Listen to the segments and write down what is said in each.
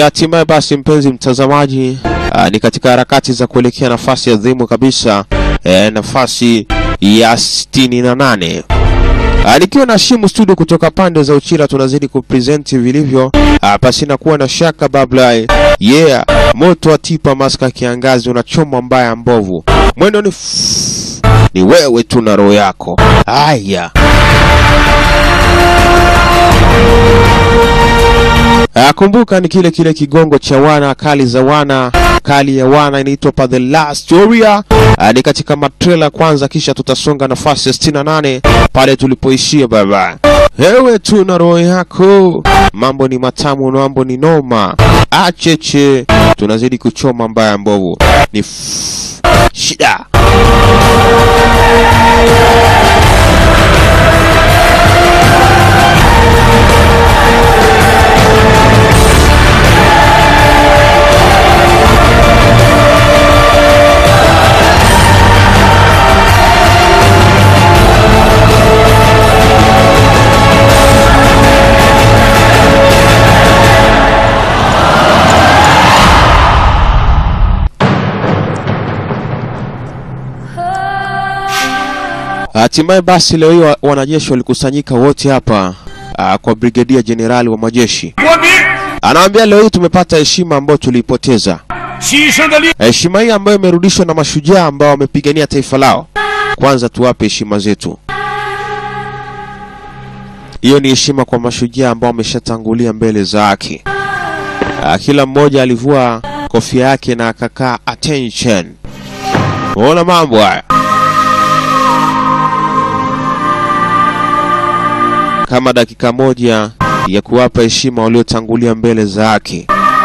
hatimaye basi, mpenzi mtazamaji, ah, ni katika harakati za kuelekea nafasi adhimu kabisa eh, nafasi ya 68 Ah, nikiwa na Shimu studio kutoka pande za Uchira, tunazidi kupresenti vilivyo ah, pasina kuwa na shaka babla. Yeah, moto wa tipa maska kiangazi unachoma mbaya mbovu, mwendo ni f- ni wewe tu na roho yako. Haya. Ah, kumbuka ni kile kile kigongo cha wana kali za wana kali ya wana inaitwa pa the last storia. Ah, ni katika matrela kwanza, kisha tutasonga nafasi ya 68 pale tulipoishia baba. Ewe tu na roho yako, mambo ni matamu, mambo ni noma. Acheche, tunazidi kuchoma mbaya mbovu, ni f- shida. Hatimaye basi leo hii wa- wanajeshi walikusanyika wote hapa ah, kwa brigedia jenerali wa majeshi. 国民 Anawaambia leo hii tumepata heshima ambayo tuliipoteza, 牺牲的力， heshima hii ambayo imerudishwa na mashujaa ambao wamepigania taifa lao. Kwanza tuwape heshima zetu. Hiyo ni heshima kwa mashujaa ambao wameshatangulia mbele za haki. Ah, Kila mmoja alivua kofia yake na akakaa attention. Unaona mambo haya. kama dakika moja ya kuwapa heshima waliotangulia mbele za haki.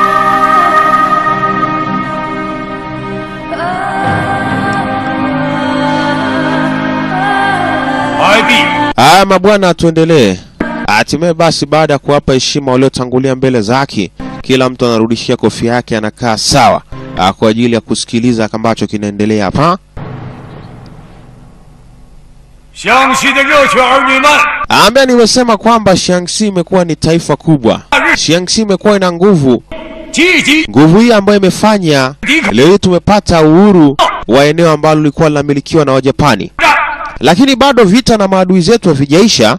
哀毕。 Haya mabwana, tuendelee. Hatimaye basi, baada ya kuwapa heshima waliotangulia mbele za haki, kila mtu anarudishia kofia yake, anakaa sawa ah, kwa ajili ya kusikiliza ambacho kinaendelea hapa. 湘西的热血儿女们， Ambaye nimesema kwamba Shaanxi imekuwa ni taifa kubwa. Shaanxi imekuwa ina nguvu, 积极 nguvu hii ambayo imefanya 抵抗 leo hii tumepata uhuru wa eneo ambalo lilikuwa linamilikiwa na Wajapani. 战， lakini bado vita na maadui zetu havijaisha.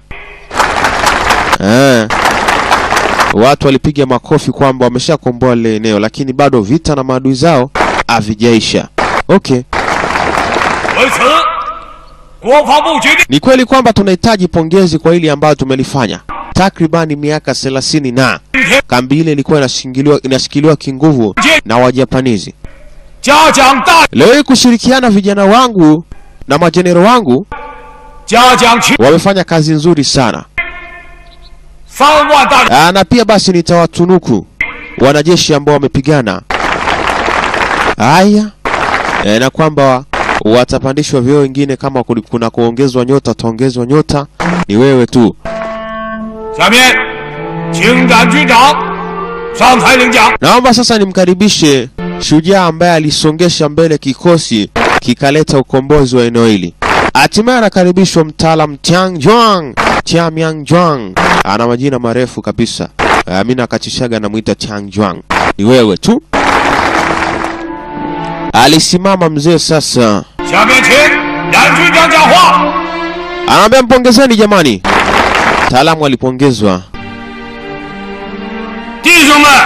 Eh, watu walipiga makofi kwamba wameshakomboa lile eneo, lakini bado vita na maadui zao havijaisha. Okay, 为此，国防部决定 ni kweli kwamba tunahitaji pongezi kwa hili ambayo tumelifanya. Takribani miaka 30 na 今天 kambi ile ilikuwa inashikiliwa inashikiliwa kinguvu na Wajapanizi. 嘉奖大 Leo hii kushirikiana vijana wangu na majenero wangu 嘉奖群 wamefanya kazi nzuri sana. 三万大人， Aa, na pia basi nitawatunuku wanajeshi ambao wamepigana. Haya, e, na kwamba watapandishwa vyeo wengine, kama kuli- kuna kuongezwa nyota, wataongezwa nyota. Ni wewe tu. 下面请展军长上台领奖。 Naomba sasa nimkaribishe shujaa ambaye alisongesha mbele kikosi kikaleta ukombozi wa eneo hili. Hatimaye anakaribishwa mtaalam Tiang Juang. Tiamiang Juang ana majina marefu kabisa. Uh, mimi nakachishaga namwita Tiang Juang. Ni wewe tu. Alisimama mzee sasa, 下面请冉军长讲话。 anaambia mpongezeni jamani. Mtaalamu alipongezwa. 弟兄们，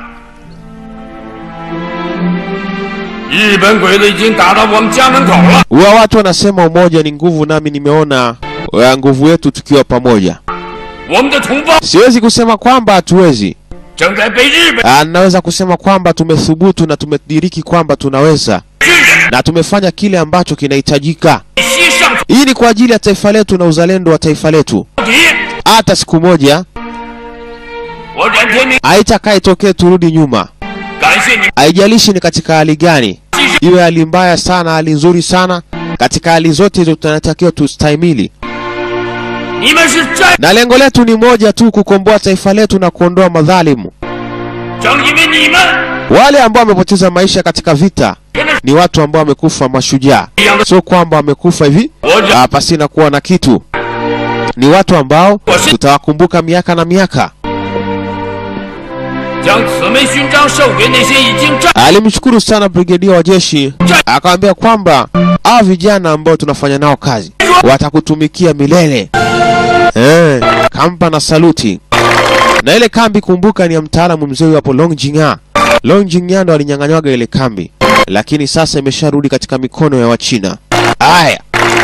日本鬼子已经打到我们家门口了。 Huwa watu wanasema umoja ni nguvu, nami nimeona uh, nguvu yetu tukiwa pamoja. 我们的同胞 Siwezi kusema kwamba hatuwezi. 正在被日本 Ah, naweza kusema kwamba tumethubutu na tumediriki kwamba tunaweza 军人 na tumefanya kile ambacho kinahitajika. 西上 Hii ni kwa ajili ya taifa letu na uzalendo wa taifa letu. 到底。 Hata siku moja 我冉天明 haitakaa itokee turudi nyuma, 感谢你们 haijalishi ni katika hali gani, 牺牲， iwe hali mbaya sana, hali nzuri sana, katika hali zote hizo tunatakiwa tustahimili, 你们是战， na lengo letu ni moja tu, kukomboa taifa letu na kuondoa madhalimu. 正因为你们 Wale ambao wamepoteza maisha katika vita 跟着 ni watu ambao wamekufa mashujaa, 一样的， sio kwamba wamekufa hivi 我冉 ah, pasina kuwa na kitu. Ni watu ambao Wasi- tutawakumbuka miaka na miaka. 将此枚勋章授给那些已经战 Alimshukuru sana brigedia wa jeshi, akamwambia kwamba hawa vijana ambao tunafanya nao kazi watakutumikia milele. Eh, kampa na saluti. Na ile kambi kumbuka, ni ya mtaalamu mzee huyo hapo Long Jing'a. Long Jing'a ndo alinyang'anywaga ile kambi, lakini sasa imesharudi katika mikono ya Wachina. Aya,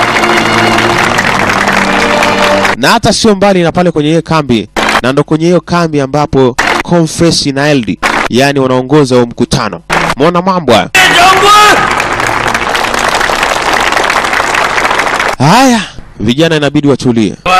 na hata sio mbali na pale kwenye hiyo kambi, na ndo kwenye hiyo kambi ambapo Confess na LD yani wanaongoza huo mkutano. Mwona mambo haya. 长官。 Haya, vijana inabidi watulie. 喂，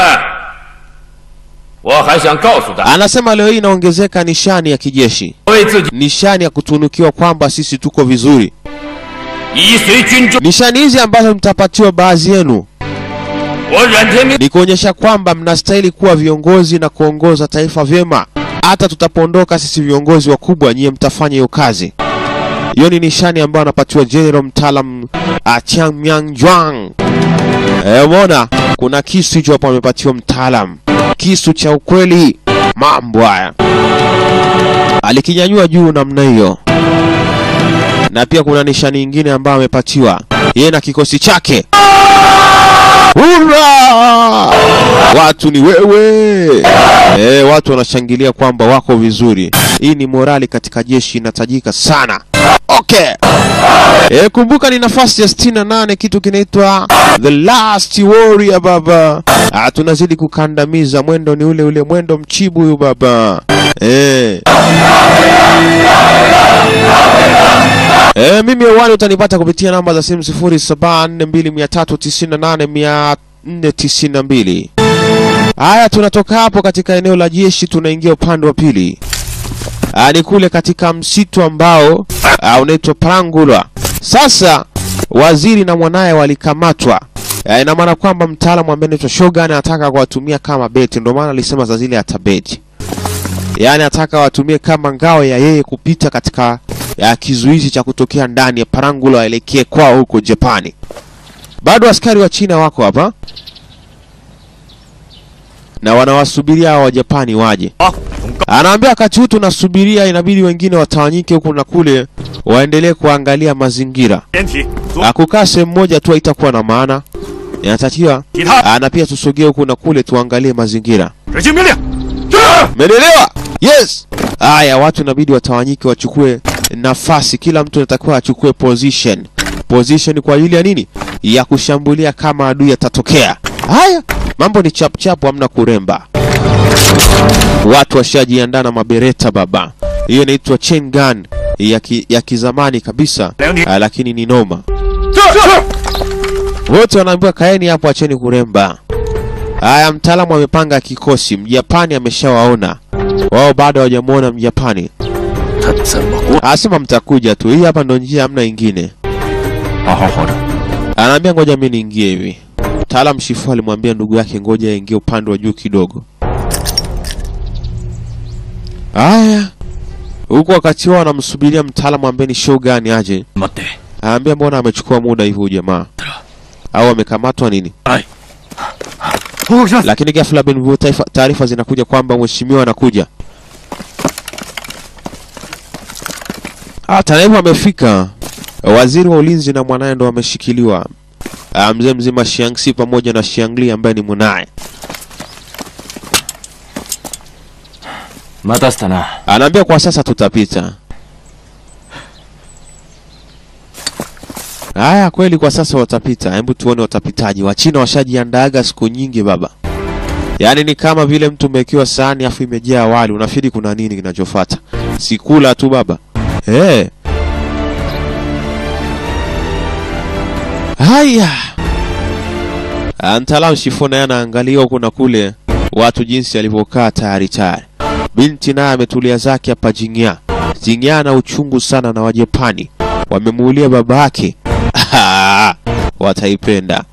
我还想告诉大家， Anasema leo hii inaongezeka nishani ya kijeshi, 为自己 nishani ya kutunukiwa kwamba sisi tuko vizuri. 以随军中， Nishani hizi ambazo mtapatiwa baadhi yenu 我阮天明 ni kuonyesha kwamba mnastahili kuwa viongozi na kuongoza taifa vyema. Hata tutapoondoka sisi viongozi wakubwa, nyie mtafanya hiyo kazi. Hiyo ni nishani ambayo anapatiwa general mtaalam Achang Myang Jwang. Eh, umeona kuna kisu hicho hapo amepatiwa mtaalam, kisu cha ukweli. Mambo haya alikinyanyua juu namna hiyo, na pia kuna nishani nyingine ambayo amepatiwa yeye na kikosi chake. Hurra! Watu ni wewe. Eh, watu wanashangilia kwamba wako vizuri. Hii ni morali katika jeshi inatajika sana. Okay. Eh, kumbuka ni nafasi ya 68 kitu kinaitwa The Last Warrior baba. Ah, tunazidi kukandamiza mwendo ni ule ule mwendo mchibu huyu baba. Eh. Eh, mimi hewani utanipata kupitia namba za simu 0742398492. Haya, tunatoka hapo katika eneo la jeshi tunaingia upande wa pili. Ah, ni kule katika msitu ambao ah, unaitwa Prangula. Sasa waziri na mwanaye walikamatwa. Ah, ina maana kwamba mtaalamu ambaye anaitwa Shogun anataka kuwatumia kama beti, ndio maana alisema saa zile atabeti yaani ataka watumie kama ngao ya yeye kupita katika ya kizuizi cha kutokea ndani ya Parangula waelekee kwao huko Japani. Bado askari wa China wako hapa na wanawasubiria hao wa Japani waje. Anaambia wakati huu tunasubiria, inabidi wengine watawanyike huku na kule, waendelee kuangalia mazingira. 连体，左 Ah, Kukaa sehemu moja tu haitakuwa na maana, inatakiwa 其他 ah, na pia tusogee huku na kule tuangalie mazingira. 执行命令。是。 Umeelewa? Yes. Haya, watu inabidi watawanyike, wachukue nafasi, kila mtu anatakiwa achukue position. Position kwa ajili ya nini? Ya kushambulia kama adui atatokea. Haya, mambo ni chap chap, hamna kuremba. Watu washajiandaa na mabereta baba. Hiyo inaitwa chain gun ya, ki, ya kizamani kabisa, ah, lakini ni noma. 是是。 Wote wanaambiwa kaeni hapo, acheni kuremba. Haya, mtaalamu amepanga kikosi. Mjapani ameshawaona wao, bado hawajamwona Mjapani. 他怎么过？ Asema mtakuja tu, hii hapa ndo njia, hamna ingine. 好好活着。 Anaambia ngoja mimi niingie hivi. Mtaalam Shifu alimwambia ndugu yake ngoja aingie upande wa juu kidogo. Haya, huku wakati wao wanamsubiria mtaalamu ambaye ni Shogun aje, 待って。 anaambia mbona amechukua muda hivi huyu jamaa, au amekamatwa nini? はい。報告します。 Lakini ghafla bin vu taifa- taarifa zinakuja kwamba mheshimiwa anakuja. Ah, taarifa amefika. Waziri wa ulinzi na mwanaye ndo wameshikiliwa. Ah, mzee mzima Shiangsi pamoja na Shiangli ambaye ni mwanaye. 待たせたな。 Anaambia kwa sasa tutapita. Haya, kweli kwa sasa watapita. Hebu tuone watapitaji. Wachina washajiandaaga siku nyingi baba. Yaani ni kama vile mtu umewekewa sahani afu imejaa wali, unafikiri kuna nini kinachofuata? Sikula tu baba. Eh. Haya. Ah, Mtaalamu Shifu naye anaangalia huku na kule watu jinsi alivyokaa tayari tayari. Binti naye ametulia zake hapa Jingya. Jingya ana uchungu sana na Wajapani, wamemuulia baba yake. Wataipenda.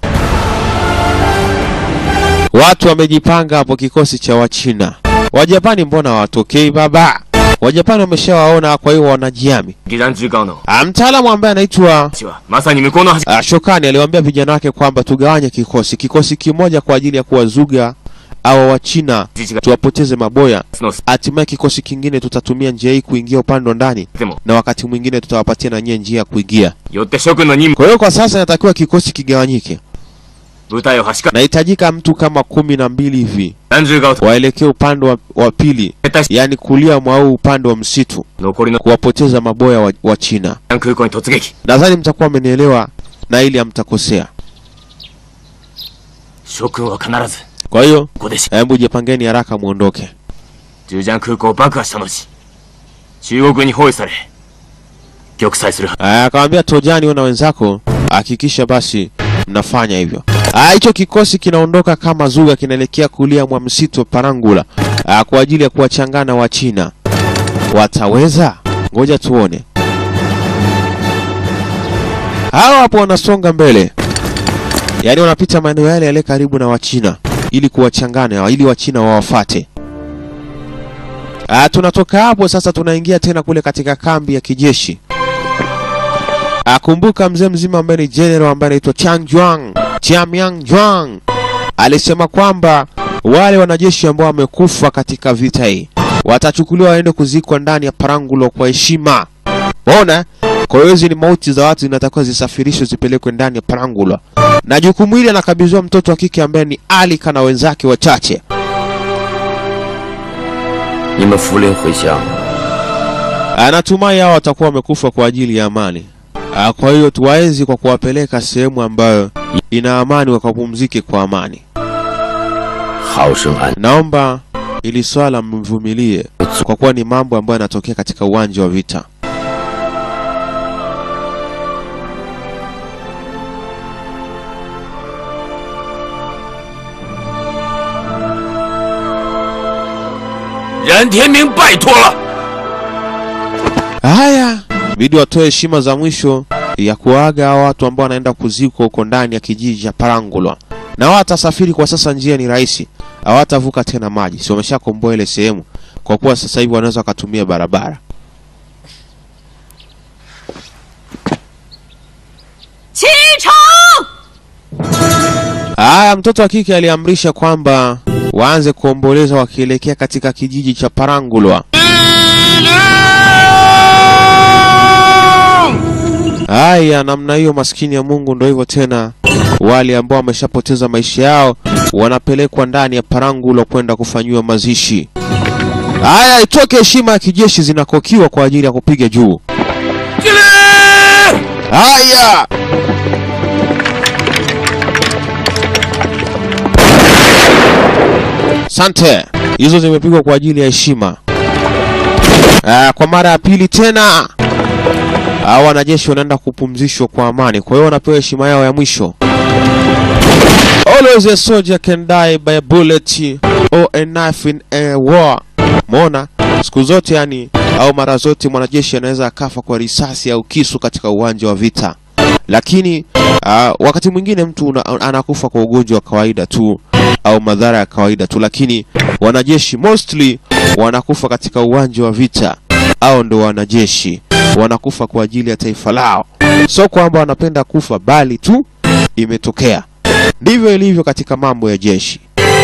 Watu wamejipanga hapo, kikosi cha Wachina. Wajapani mbona hawatokei baba? Wajapani wameshawaona, kwa hiyo wanajiami. 義団中間の Ah, Mtaalamu ambaye anaitwa 橋はまさに向こうの橋。 Ah, Shokani aliwaambia vijana wake kwamba tugawanye kikosi, kikosi kimoja kwa ajili ya kuwazuga awa Wachina tuwapoteze maboya, の hatimaye kikosi kingine tutatumia njia hii kuingia upande wa ndani, でも na wakati mwingine tutawapatia na nyie njia ya kuingia. よって諸君の任務 Kwa hiyo kwa sasa inatakiwa kikosi kigawanyike. 部隊を端から Nahitajika mtu kama kumi na mbili hivi 何十側を waelekee upande wa, wa pili, 撤退し yaani kulia mwa huu upande wa msitu, 残りの kuwapoteza maboya wa, wa China. 空港に突撃 Nadhani mtakuwa mmenielewa na ili hamtakosea. 諸君は必ず Kwa hiyo ここでし hebu jipangeni haraka muondoke. ジュジャン空港を爆破した後中国軍に包囲され玉砕するは Aya, akamwambia Tojani, wewe na wenzako hakikisha basi mnafanya hivyo. Aya, hicho kikosi kinaondoka kama zuga, kinaelekea kulia mwa msitu wa Parangula aya, kwa ajili ya kuwachangana wa China. Wataweza? Ngoja tuone. Hawa hapo wanasonga mbele, yaani wanapita maeneo yale yale karibu na Wachina ili kuwachangana, ili Wachina wawafate. Ah, tunatoka hapo sasa, tunaingia tena kule katika kambi ya kijeshi. Akumbuka mzee mzima ambaye ni general ambaye anaitwa Chang Juang, Chiamiang Juang alisema kwamba wale wanajeshi ambao wamekufa katika vita hii watachukuliwa waende kuzikwa ndani ya Parangulo kwa heshima. Unaona? Kwa hiyo hizi ni mauti za watu zinatakiwa zisafirishwe zipelekwe ndani ya Parangulo, na jukumu hili anakabidhiwa mtoto wa kike ambaye ni Alika na wenzake wachache. 你们福临回乡， Anatumai hao watakuwa wamekufa kwa ajili ya amani. Ah, Kwa hiyo tuwaenzi kwa kuwapeleka sehemu ambayo ina amani, wakapumzike kwa amani. 好生安。 Naomba ili swala mvumilie, kwa kuwa ni mambo ambayo yanatokea katika uwanja wa vita. 「任天明，拜托了！ Haya, bidi watoe heshima za mwisho ya kuaga hao watu ambao wanaenda kuzikwa huko ndani ya kijiji cha Parangulwa, na wao watasafiri kwa sasa, njia ni rahisi, hawatavuka tena maji, si wameshakomboa ile sehemu, kwa kuwa sasa hivi wanaweza wakatumia barabara. 启程！ Haya, mtoto wa kike aliamrisha kwamba waanze kuomboleza wakielekea katika kijiji cha Parangulwa. Haya, namna hiyo, maskini ya Mungu, ndo hivyo tena. Wale ambao wameshapoteza maisha yao wanapelekwa ndani ya Parangulwa kwenda kufanyiwa mazishi. Haya, itoke heshima ya kijeshi zinakokiwa kwa ajili ya kupiga juu. Haya, Sante, hizo zimepigwa kwa ajili ya heshima. Ah, kwa mara ya pili tena hao wanajeshi wanaenda kupumzishwa kwa amani, kwa hiyo wanapewa heshima yao ya mwisho. Always a soldier can die by a bullet or a knife in a war. Mona, siku zote yani, au mara zote mwanajeshi anaweza akafa kwa risasi au kisu katika uwanja wa vita, lakini ah, wakati mwingine mtu una, anakufa kwa ugonjwa wa kawaida tu au madhara ya kawaida tu, lakini wanajeshi mostly wanakufa katika uwanja wa vita, au ndo wanajeshi wanakufa kwa ajili ya taifa lao, sio kwamba wanapenda kufa, bali tu imetokea. Ndivyo ilivyo katika mambo ya jeshi.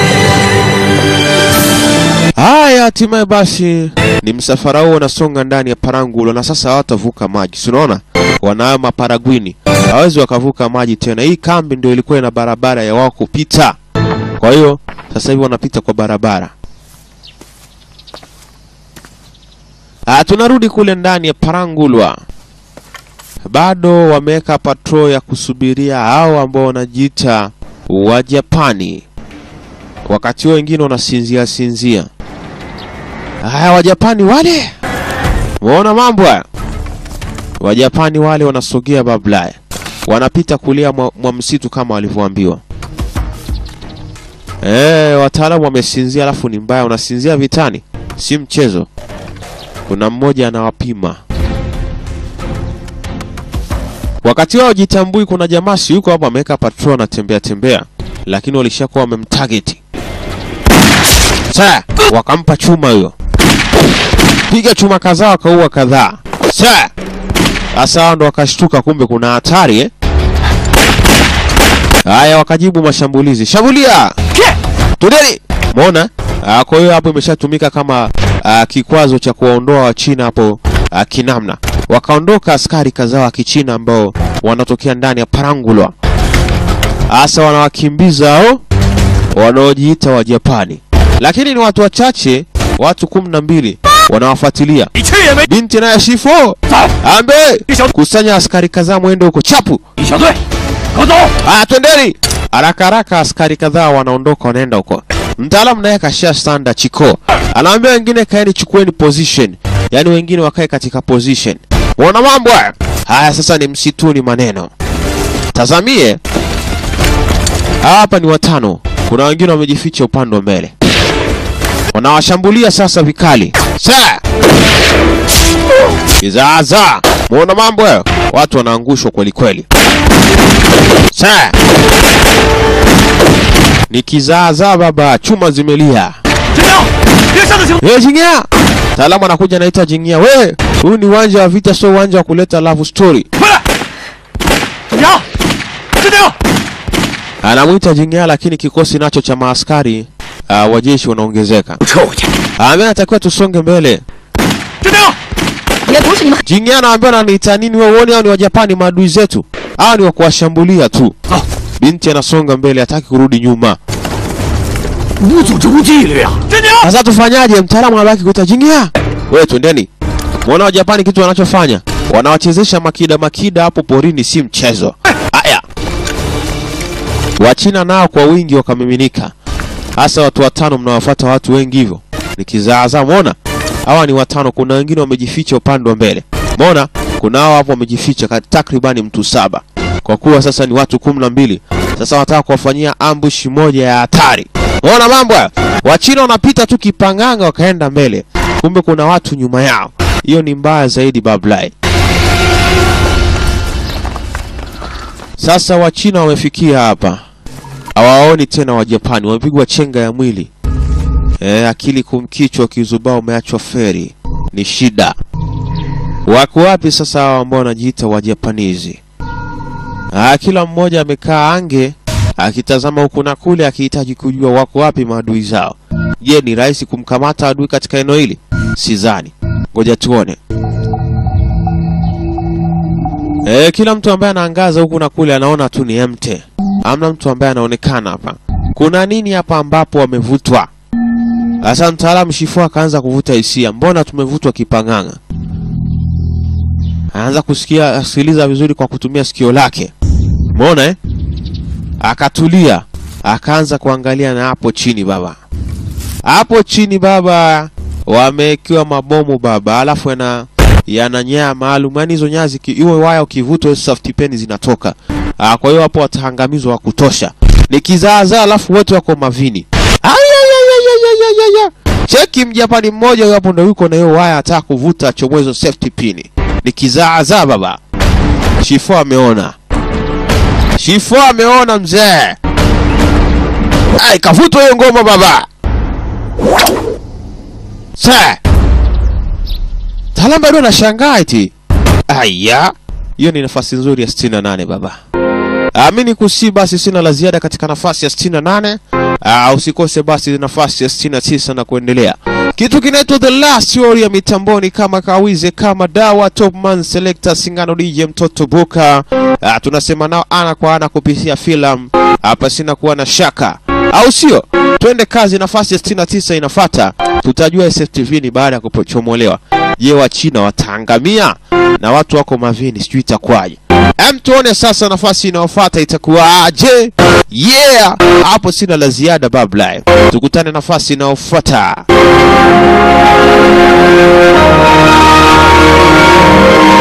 Haya, hatimaye basi ni msafara huo unasonga ndani ya Parangulo, na sasa hawatavuka maji. Si unaona wanayo maparagwini, hawezi wakavuka maji tena. Hii kambi ndio ilikuwa ina barabara ya wao kupita, kwa hiyo sasa hivi wanapita kwa barabara. Ah, tunarudi kule ndani ya Parangulwa, bado wameweka patrol ya kusubiria hao ambao wanajiita Wajapani, wakati huo wengine wanasinzia sinzia. Haya, Wajapani wale, waona mambo haya. Wajapani wale wanasogea bablaya, wanapita kulia mwa, mwa msitu kama walivyoambiwa. Eh, wataalamu wamesinzia, alafu ni mbaya, unasinzia vitani, si mchezo. Kuna mmoja anawapima wakati wao jitambui. Kuna jamaa si yuko hapo ameweka patrol anatembea tembea, lakini walishakuwa wamemtarget. Sasa wakampa chuma huyo, piga chuma kadhaa, wakaua kadhaa. Sasa sasa hao ndo wakashtuka, kumbe kuna hatari eh? Haya, wakajibu mashambulizi, shambulia tudeni Umeona? Ah, Kwa hiyo hapo imeshatumika kama ah, kikwazo cha kuwaondoa Wachina hapo ah, kinamna. Wakaondoka askari kadhaa wa Kichina ambao wanatokea ndani ya Parangulwa, hasa wanawakimbiza hao wanaojiita wa Japani, lakini ni watu wachache, watu kumi na mbili wanawafuatilia. 你去也没。 Binti naye shifo 走， ambe 一小 kusanya askari kadhaa, mwende huko chapu. 一小队，跟我走。 Aya, twendeni haraka haraka. Askari kadhaa wanaondoka wanaenda huko. Mtaalamu naye kashia standa chiko, anaambia wengine kaeni, chukueni position, yaani wengine wakae katika position. Wana mambo haya haya. Sasa ni msituni maneno, tazamie hapa ni watano, kuna wengine wamejificha upande wa mbele, wanawashambulia sasa vikali. Sa kizaza, muona mambo hayo, watu wanaangushwa kweli kweli. Sa ni kizaazaa baba, chuma zimelia. 真的，别上的行。 Hey, Jingya! Mtaalamu anakuja anaita Jingya. We, huu ni uwanja wa vita, sio uwanja wa kuleta love story. 回来。怎么样？镇定。 Anamwita Jingya, lakini kikosi nacho cha maaskari uh, wa jeshi wanaongezeka. 撤回去。 Ambaye anatakiwa tusonge mbele. 镇定。 也不是你们 Jingya anaambia ananiita nini wewe? Uone hao ni Wajapani maadui zetu. Hao ni wa kuwashambulia tu. Ah. Binti anasonga mbele, hataki kurudi nyuma. 无组织无纪律啊！ 镇定。 Sasa tufanyaje? Mtaalamu anabaki kuita Jingya. Wewe twendeni. Muona Wajapani kitu wanachofanya? Wanawachezesha makida makida hapo porini, si mchezo. Aya. Wachina nao kwa wingi wakamiminika, hasa watu watano. Mnawafuata watu wengi hivyo, ni kizaazaa. Muona hawa ni watano, kuna wengine wamejificha upande wa mbele. Muona kuna hao hapo wamejificha kat- takribani mtu saba, kwa kuwa sasa ni watu kumi na mbili. Sasa wataka kuwafanyia ambush moja ya hatari. Muona mambo haya, Wachina wanapita tu kipanganga, wakaenda mbele, kumbe kuna watu nyuma yao. Hiyo ni mbaya zaidi, bablai. Sasa Wachina wamefikia hapa, hawaoni tena Wajapani, wamepigwa chenga ya mwili e, akili kumkichwa, kizubao umeachwa feri, ni shida. Wako wapi sasa hawa ambao wanajiita Wajapanizi? Ah, kila mmoja amekaa ange akitazama huku na kule, akihitaji kujua wako wapi maadui zao. Je, ni rahisi kumkamata adui katika eneo hili? Sidhani. Ngoja tuone. E, kila mtu ambaye anaangaza huku na kule anaona tu ni emte. Hamna mtu ambaye anaonekana hapa. Kuna nini hapa ambapo wamevutwa? Sasa mtaalamu Shifu akaanza kuvuta hisia, mbona tumevutwa kipang'ang'a? Anaanza kusikia sikiliza vizuri kwa kutumia sikio lake. Umeona eh? Akatulia, akaanza kuangalia na hapo chini baba. Hapo chini baba wamewekewa mabomu baba, alafu yana yana nyaya maalum, yaani hizo nyaya ziki- iwe waya ukivutwa hizo safety peni zinatoka. Ah, kwa hiyo hapo wataangamizwa wa kutosha. Ni kizaazaa, alafu wote wako mavini. Ayayayayayayaya. Cheki mjapani mmoja huyo hapo ndo yuko na hiyo waya ataka kuvuta chomoe hizo safety pini. Ni kizaazaa baba. Shifo ameona. Shifo ameona mzee. Ai, kavutwa hiyo ngoma baba. Sasa Taalamu bado anashangaa eti. Aya, hiyo ni nafasi nzuri ya 68 baba. Amini kusi basi sina la ziada katika nafasi ya 68. Ah, usikose basi nafasi ya 69 na kuendelea. Kitu kinaitwa The Last Warrior mitamboni kama kawize kama dawa top man selector singano DJ mtoto Buka. Ah, tunasema nao ana kwa ana kupitia filamu. Hapa sina kuwa na shaka. Au sio? Twende kazi, nafasi ya 69 inafata. Tutajua SFTV ni baada ya kuchomolewa. Je, wa China wataangamia na watu wako mavini, sijui itakuwaje. Em, tuone sasa nafasi inayofuata itakuwaje? Yeah, hapo sina la ziada babla. Tukutane nafasi inayofuata.